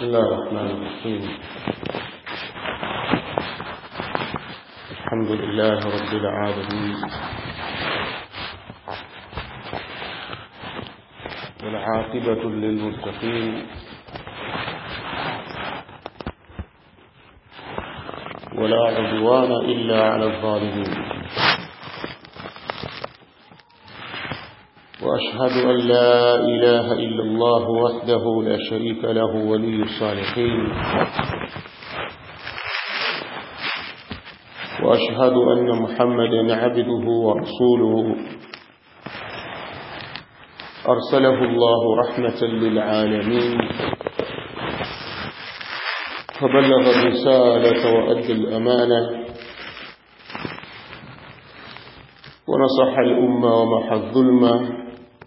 بسم الله الرحمن الرحيم الحمد لله رب العالمين والعاقبة للمتقين ولا عدوان إلا على الظالمين وأشهد أن لا إله إلا الله وحده لا شريك له ولي الصالحين وأشهد أن محمدا عبده ورسوله أرسله الله رحمة للعالمين فبلغ الرسالة وأدى الأمانة ونصح الأمة ومحى الظلمة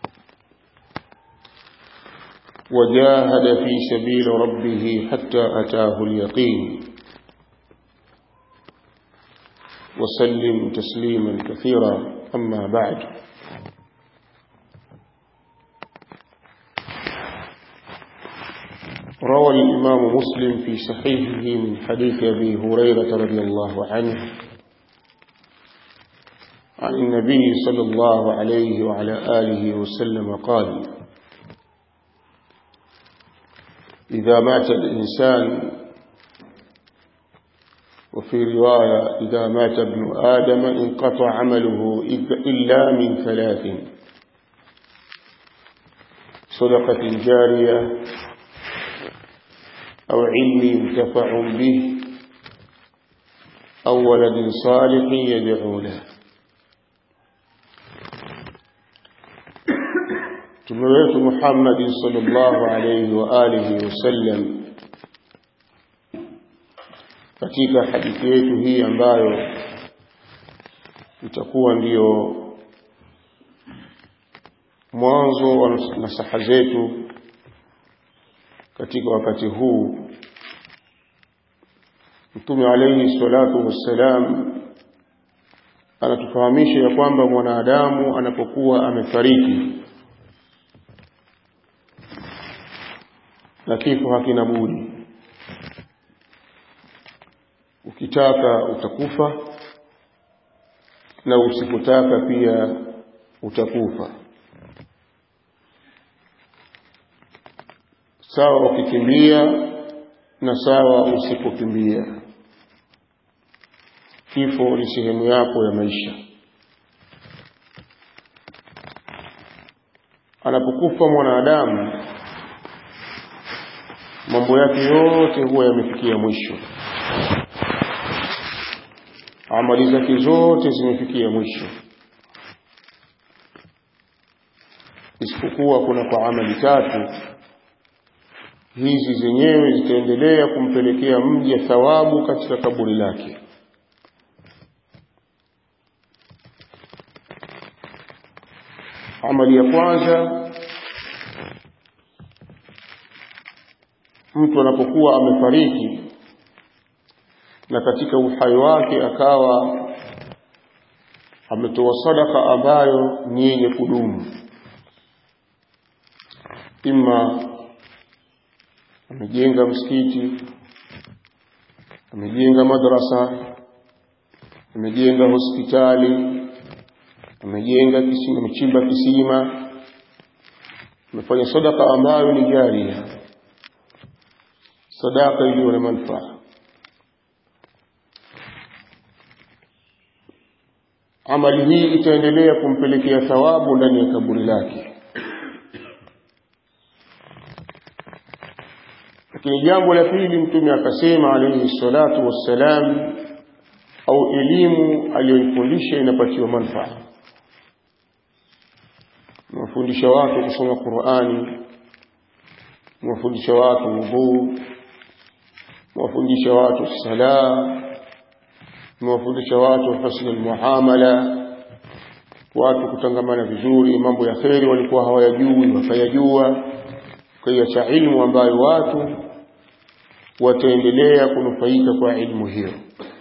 وجاهد في سبيل ربه حتى أتاه اليقين وسلم تسليما كثيرا أما بعد روى الإمام مسلم في صحيحه من حديث أبي هريرة رضي الله عنه عن النبي صلى الله عليه وعلى آله وسلم قال إذا مات الإنسان وفي رواية إذا مات ابن آدم انقطع عمله إلا من ثلاث صدقة جارية أو علم ينتفع به أو ولد صالح يدعو له Mtume wetu Muhammad sallallahu alayhi wa alihi wasallam katika hadithi yetu hii ambayo itakuwa ndiyo mwanzo wa nasaha zetu katika wakati huu Mtume alayhi salatu wassalam anatufahamisha ya kwamba mwanadamu anapokuwa amefariki na kifo hakina budi ukitaka utakufa na usipotaka pia utakufa sawa ukikimbia na sawa usipokimbia kifo ni sehemu yako ya maisha anapokufa mwanadamu mambo yake yote huwa yamefikia mwisho amali zake zote zimefikia mwisho isipokuwa kuna kwa amali tatu hizi zenyewe zitaendelea kumpelekea mja thawabu katika kaburi lake amali ya kwanza mtu anapokuwa amefariki na katika uhai wake akawa ametoa sadaka ambayo ni yenye kudumu ima amejenga msikiti amejenga madrasa amejenga hospitali amejenga kisima amechimba kisima amefanya sadaka ambayo ni jaria sadaka iliyo na manufaa amali hii itaendelea kumpelekea thawabu ndani ya kaburi lake lakini jambo la pili mtume akasema alayhi salatu wassalam au elimu aliyoifundisha inapatiwa manufaa mafundisha watu kusoma Qur'ani mafundisha watu wudhu mawafundisha watu sala mawafundisha watu husnul muamala watu kutangamana vizuri mambo ya kheri walikuwa hawayajui wakayajua kwa ilmu ambayo watu wataendelea kunufaika kwa ilmu hiyo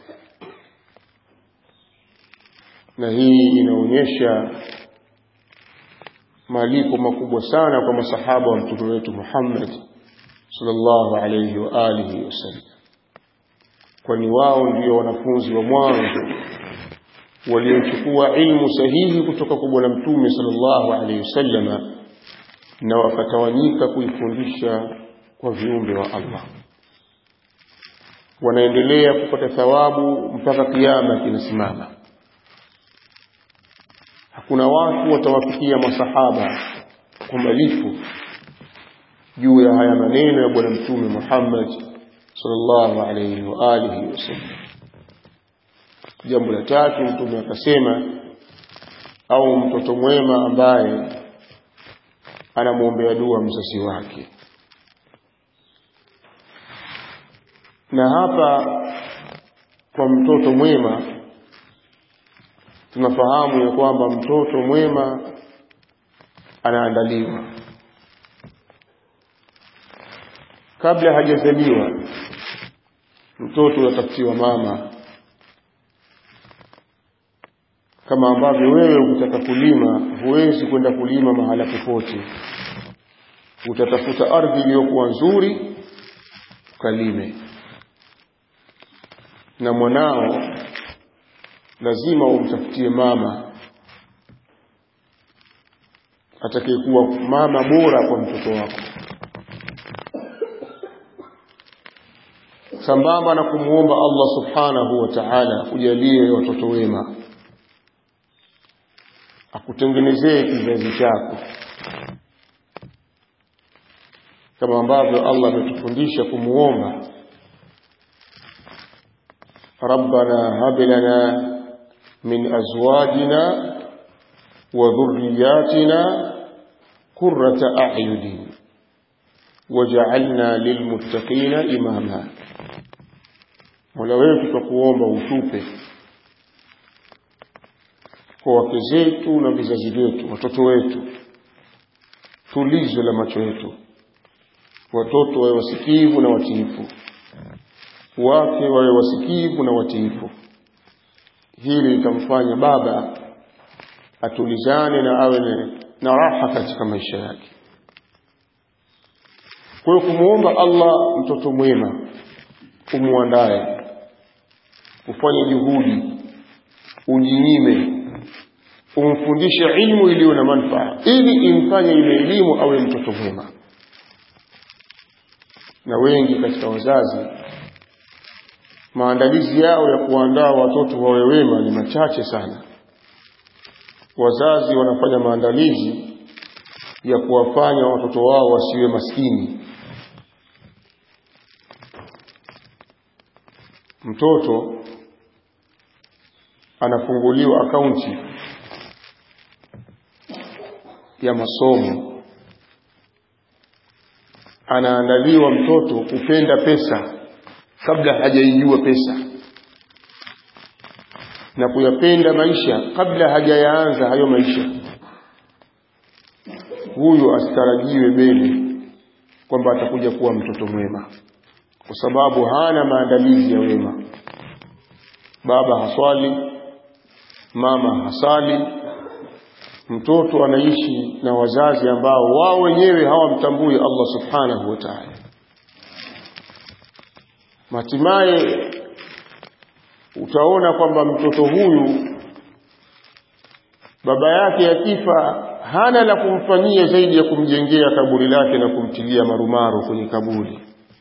na hii inaonyesha malipo makubwa sana kwa masahaba wa mtume wetu Muhammad sallallahu alayhi wa alihi wasallam kwani wao ndio wanafunzi wa mwanzo waliochukua ilmu sahihi kutoka kwa bwana mtume sallallahu alayhi wasallama na wakatawanyika kuifundisha kwa viumbe wa Allah wanaendelea kupata thawabu mpaka kiyama kinasimama hakuna watu watawafikia masahaba kwa malifu juu ya haya maneno ya bwana mtume Muhammad sallallahu alayhi wa alihi wasallam jambo la tatu mtume akasema au mtoto mwema ambaye anamwombea dua mzazi wake na hapa kwa mtoto mwema tunafahamu ya kwamba mtoto mwema anaandaliwa kabla hajazaliwa mtoto yatafutiwa mama kama ambavyo wewe ukitaka kulima huwezi kwenda kulima mahala popote utatafuta ardhi iliyokuwa nzuri ukalime na mwanao lazima umtafutie mama atakayekuwa mama bora kwa mtoto wako sambamba na kumwomba Allah subhanahu wa ta'ala kujalie watoto wema akutengenezee kizazi chako kama ambavyo Allah ametufundisha kumuomba ربنا هب لنا من أزواجنا وذرياتنا قرة أعين وجعلنا للمتقين إماما Mola wetu twakuomba utupe kwa wake zetu na vizazi vyetu, watoto wetu, tulizo la macho yetu, watoto wawe wasikivu na watiifu, wake wawe wasikivu na watiifu. Hili litamfanya baba atulizane na awe na raha katika maisha yake. Kwa hiyo kumwomba Allah mtoto mwema, umwandaye, ufanye juhudi, ujinyime, umfundishe ilmu iliyo na manufaa, ili imfanye ile elimu awe mtoto mwema. Na wengi katika wazazi maandalizi yao ya kuandaa watoto wawe wema ni machache sana. Wazazi wanafanya maandalizi ya kuwafanya watoto wao wasiwe maskini. Mtoto anafunguliwa akaunti ya masomo, anaandaliwa mtoto kupenda pesa kabla hajaijua pesa na kuyapenda maisha kabla hajayaanza hayo maisha. Huyu asitarajiwe mbele kwamba atakuja kuwa mtoto mwema, kwa sababu hana maandalizi ya wema. Baba haswali, mama hasali, mtoto anaishi na wazazi ambao wao wenyewe hawamtambui Allah subhanahu wa ta'ala. Hatimaye utaona kwamba mtoto huyu baba yake akifa hana la kumfanyia zaidi ya kumjengea kaburi lake na kumtilia marumaru kwenye kaburi,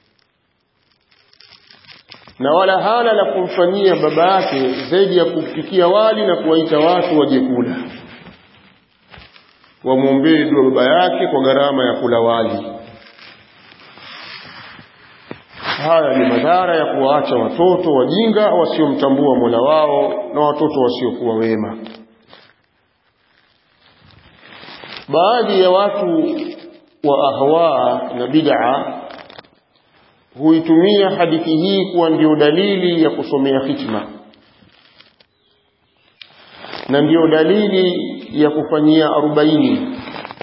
na wala hana la kumfanyia baba yake zaidi ya kupikia wali na kuwaita watu waje kula, wamwombee dua baba yake kwa gharama ya kula wali. Haya ni madhara ya kuwaacha watoto wajinga wasiomtambua Mola wao na watoto wasiokuwa wema. Baadhi ya watu wa ahwa na bid'a huitumia hadithi hii kuwa ndio dalili ya kusomea hikma na ndio dalili ya kufanyia arobaini,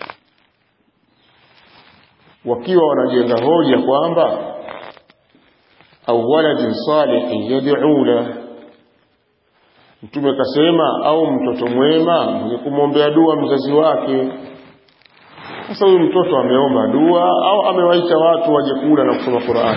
wakiwa wanajenga hoja kwamba au waladin salihin yad'u la Mtume kasema, au mtoto mwema mwenye kumwombea dua mzazi wake. sasa huyu mtoto ameomba dua au amewaita watu waje kula na kusoma Qur'ani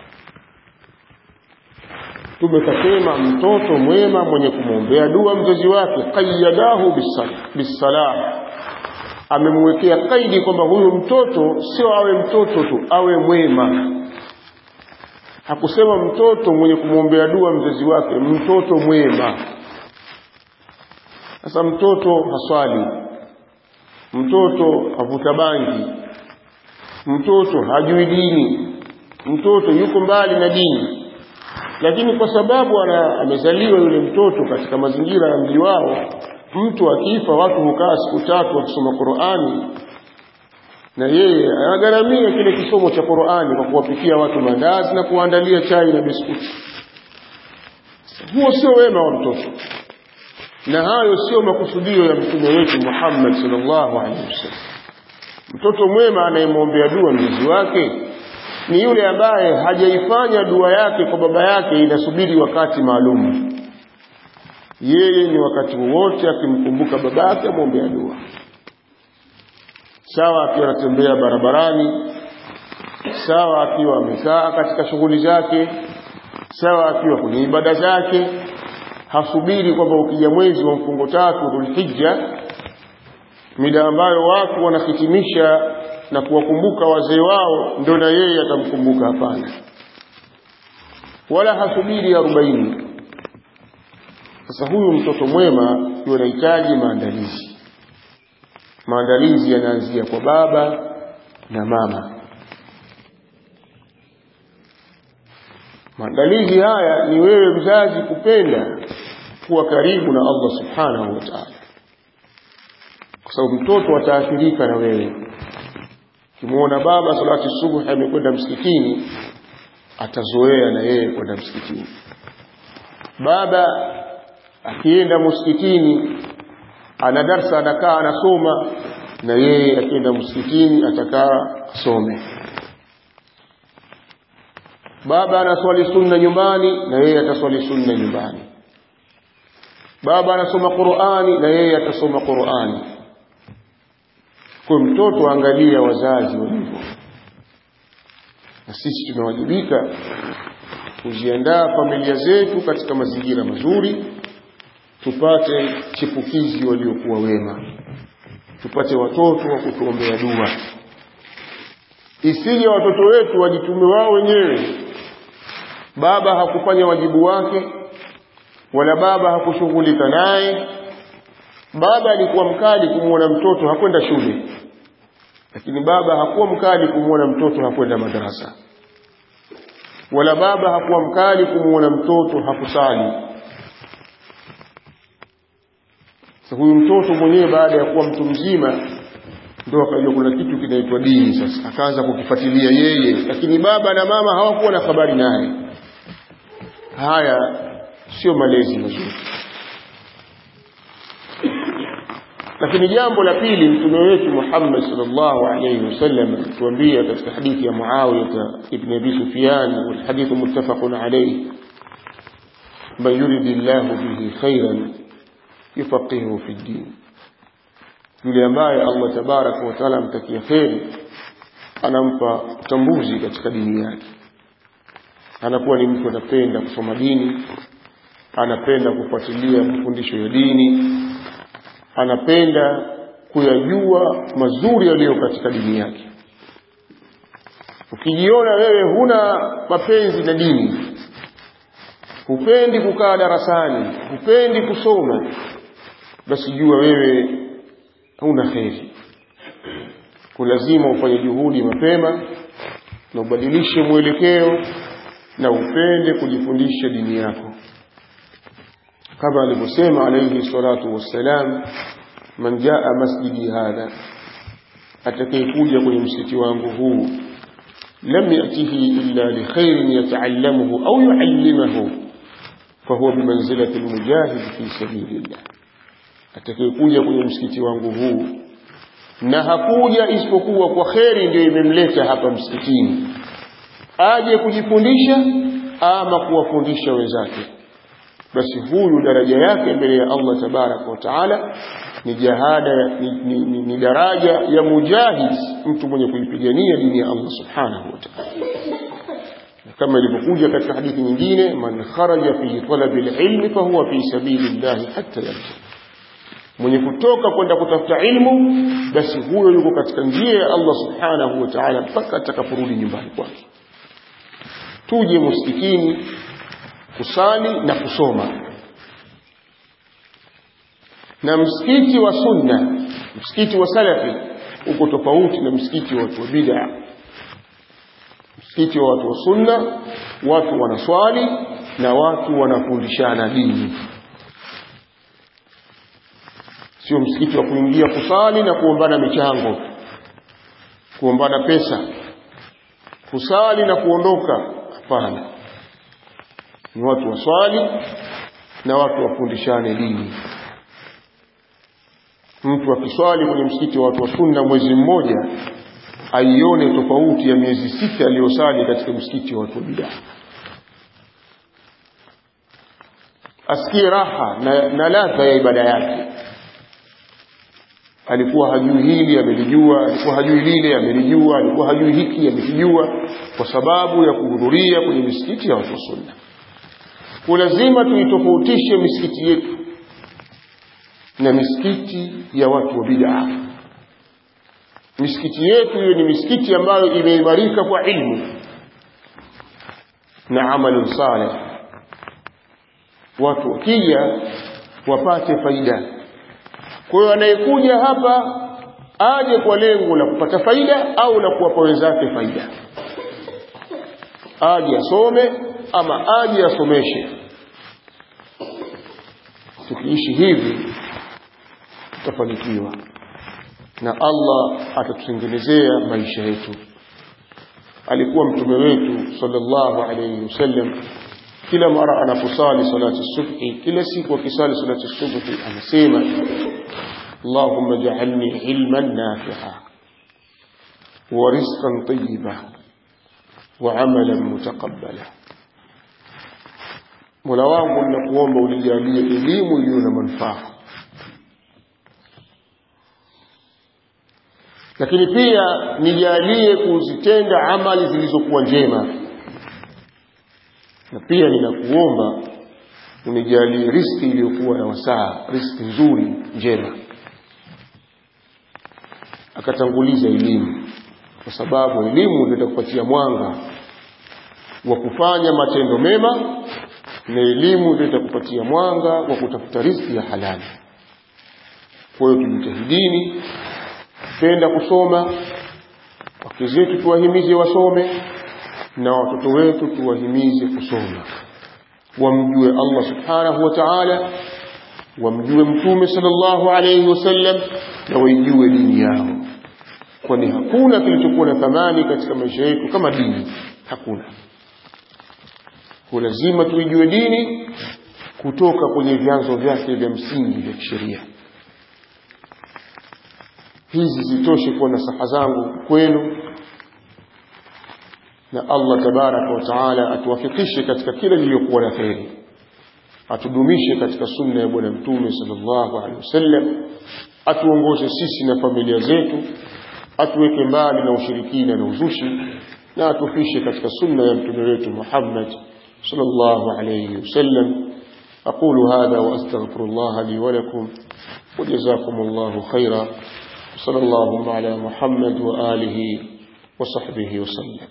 tumekasema mtoto mwema mwenye kumwombea dua mzazi wake qayyadahu bisalah amemwekea kaidi kwamba huyu mtoto sio awe mtoto tu awe mwema hakusema mtoto mwenye kumwombea dua mzazi wake mtoto mwema sasa mtoto haswali mtoto avuta bangi mtoto hajui dini mtoto yuko mbali na dini lakini kwa sababu ana, amezaliwa yule mtoto katika mazingira ya mji wao mtu akifa watu hukaa siku tatu wakisoma Qur'ani na yeye anagharamia kile kisomo cha Qur'ani kwa kuwapikia watu mandazi na kuandalia chai na biskuti huo sio wema wa mtoto na hayo sio makusudio ya mtume wetu Muhammad sallallahu alaihi wasallam mtoto mwema anayemwombea dua mzazi wake ni yule ambaye hajaifanya dua yake kwa baba yake inasubiri wakati maalum yeye ni wakati wowote akimkumbuka babake amwombea dua sawa akiwa anatembea barabarani sawa akiwa amekaa katika shughuli zake sawa akiwa kwenye ibada zake hasubiri kwamba ukija mwezi wa mfungo tatu Dhulhijja mida ambayo watu wanahitimisha na kuwakumbuka wazee wao ndio na yeye atamkumbuka hapana wala hasubiri arobaini sasa huyu mtoto mwema ndio anahitaji maandalizi maandalizi yanaanzia kwa baba na mama maandalizi haya ni wewe mzazi kupenda kuwa karibu na Allah subhanahu wa ta'ala kwa sababu mtoto ataathirika na wewe Ukimwona baba salati subuhi amekwenda msikitini, atazoea na yeye kwenda msikitini. Baba akienda msikitini, ana darsa, anakaa anasoma, na yeye akienda msikitini atakaa asome. Baba anaswali sunna nyumbani, na yeye ataswali sunna nyumbani. Baba anasoma Qur'ani, na yeye atasoma Qur'ani kwa mtoto angalia wazazi walivyo na sisi tunawajibika kuziandaa familia zetu katika mazingira mazuri tupate chipukizi waliokuwa wema tupate watoto wa kutuombea dua isije watoto wetu wajitume wao wenyewe baba hakufanya wajibu wake wala baba hakushughulika naye baba alikuwa mkali kumwona mtoto hakwenda shule lakini baba hakuwa mkali kumwona mtoto hakwenda madarasa wala baba hakuwa mkali kumwona mtoto hakusali sasa huyu mtoto mwenyewe baada ya kuwa mtu mzima ndio akajua kuna kitu kinaitwa dini sasa akaanza kukifuatilia yeye lakini baba na mama hawakuwa na habari naye haya sio malezi mazuri lakini jambo la pili mtume wetu Muhammad sallallahu alayhi wasallam tuambia katika hadithi ya Muawiya ibn Abi Sufyan wal hadithu muttafaqun alayhi man yuridillahu bihi khairan yufaqihu fi din yule ambaye Allah tabaraka wa taala amtakia kheri anampa utambuzi katika dini yake anakuwa ni mtu anapenda kusoma dini anapenda kufuatilia mafundisho ya dini anapenda kuyajua mazuri yaliyo katika dini yake ukijiona wewe huna mapenzi na dini hupendi kukaa darasani hupendi kusoma basi jua wewe huna kheri kulazima ufanye juhudi mapema na ubadilishe mwelekeo na upende kujifundisha dini yako kama alivyosema alayhi salatu wassalam man jaa masjidi hadha atakayekuja kwenye msikiti wangu huu lam yatihi illa likhairin yataallamuhu au yuallimahu fahuwa bimanzilati almujahid fi sabilillah atakayekuja kwenye msikiti wangu huu na hakuja isipokuwa kwa kheri ndio imemleta hapa msikitini aje kujifundisha ama kuwafundisha wenzake basi huyu daraja yake mbele ya Allah tabaraka wa taala ni jahada ni, ni, ni, ni daraja ya mujahid mtu mwenye kuipigania dini ya Allah subhanahu wa ta'ala kama ilivyokuja katika hadithi nyingine man kharaja fi talabi alilmi fahuwa fi sabilillahi hatta yarji mwenye kutoka kwenda kutafuta ilmu basi huyo yuko katika njia ya Allah subhanahu wa ta'ala mpaka atakaporudi nyumbani kwake tuje msikitini kusali na kusoma na msikiti wa sunna msikiti wa salafi uko tofauti na msikiti wa watu wa bid'a msikiti wa watu wa sunna watu wanaswali na watu wanafundishana dini sio msikiti wa kuingia kusali na kuombana michango kuombana pesa kusali na kuondoka hapana ni watu waswali na watu wafundishane dini mtu akiswali kwenye msikiti wa watu wa sunna mwezi mmoja aione tofauti ya miezi sita aliyosali katika msikiti wa watu wa bidaa asikie raha na, na ladha ya ibada yake alikuwa hajui hili amelijua alikuwa hajui lile amelijua alikuwa hajui hiki amekijua kwa sababu ya kuhudhuria kwenye misikiti ya watu wa sunna kwa lazima tuitofautishe misikiti yetu na misikiti ya watu wa bid'a misikiti yetu hiyo ni misikiti ambayo imeimarika kwa ilmu na amalun salih watu wakija wapate faida kwa hiyo anayekuja hapa aje kwa lengo la kupata faida au la kuwapa wenzake faida aje asome ama aje asomeshe tukiishi hivi tutafanikiwa na Allah atatutengenezea maisha yetu alikuwa mtume wetu sallallahu alayhi wasallam kila mara anaposali salati subhi kila siku akisali salati subhi anasema اللهم اجعلني علما نافعا ورزقا طيبا وعملا متقبلا Mola wangu ninakuomba unijalie elimu iliyo na manufaa lakini pia nijalie kuzitenda amali zilizokuwa njema na pia ninakuomba unijalie riski iliyokuwa na wasaa riski nzuri njema akatanguliza elimu kwa sababu elimu ndio itakupatia mwanga wa kufanya matendo mema na elimu ndio itakupatia mwanga wa kutafuta riziki ya halali kwa hiyo tujitahidini penda kusoma wake zetu tuwahimize wasome na watoto wetu tuwahimize kusoma wamjue Allah subhanahu wa ta'ala wamjue mtume sallallahu alayhi wasallam na waijue dini yao kwani hakuna kilichokuwa na thamani katika maisha yetu kama dini hakuna kwa lazima tuijue dini kutoka kwenye vyanzo vyake vya msingi vya kisheria hizi zitoshe kuwa nasaha zangu kwenu na Allah tabaraka wa taala atuwafikishe katika kila lililokuwa na kheri atudumishe katika sunna ya bwana mtume sallallahu alaihi wasallam atuongoze sisi na familia zetu atuweke mbali na ushirikina na uzushi na atufishe katika sunna ya mtume wetu Muhammad sallallahu alaihi wasallam أقول هذا وأستغفر الله لي ولكم وجزاكم الله خيرا صلى اللهم على محمد وآله وصحبه وسلم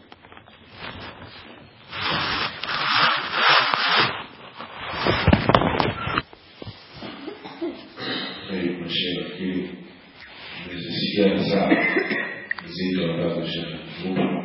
طيب الشيخ في الزيادة ساعة زيد ولا شيخ